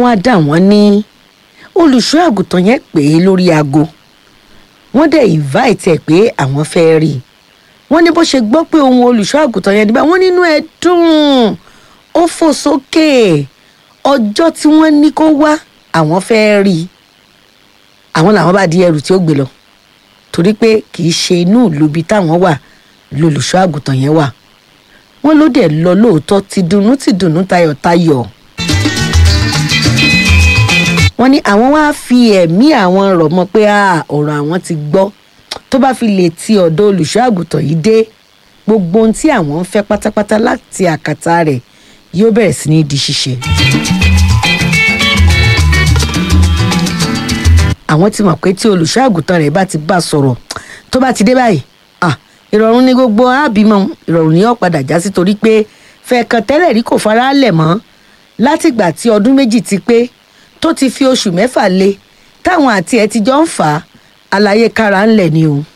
wá dà wọ́n ní olùṣọ́ àgùntàn yẹn pè é lórí aago wọ́n dẹ̀ invite ẹ̀ pé àwọn fẹ́ rí i wọ́n ní bó ṣe gbọ́ pé ohun olùṣọ́ àgùntàn yẹn níbà wọ́n nínú ẹ̀ dùn ó fò sókè ọjọ́ tí wọ́n ní kó wá àwọn fẹ́ rí i àwọn làwọn bá di ẹrù tí ó gbé lọ torí pé kì í ṣe inú ìlú ibi táwọn wà lolùṣọ́ àgùntàn yẹn wà wọ́n ló dẹ̀ lọ lóòótọ́ ti dunnú ti dunnú tayọ̀tayọ̀ wọ́n ní àwọn wá fi ẹ̀mí àwọn rọ̀ mọ́ pé "Ah, ọ̀rọ̀ àwọn ti gbọ́ tó bá fi lè ti ọ̀dọ̀ olùṣọ́ àgùntàn yìí dé gbogbo ohun tí àwọn ń fẹ́ pátápátá láti àkàtà rẹ̀ yóò bẹ̀rẹ̀ sí ní di ṣíṣe. àwọn ti mọ̀ pé tí olùṣọ́ àgùntàn rẹ̀ bá ti bá sọ̀rọ̀ tó bá ti dé báyìí ah, ìrọ̀rùn ní gbogbo àbímọ ìrọ̀rùn ní ọ̀padà já sí torí pé fẹ̀ẹ̀kan tẹ́lẹ̀ rí kò fara lẹ̀ mọ́ látìgbà tí ọdún méjì ti pé tó ti fi oṣù mẹ́fà lé táwọn àti ẹ̀ ti jọ ń fà á àlàyé kára ńlẹ̀ ni o.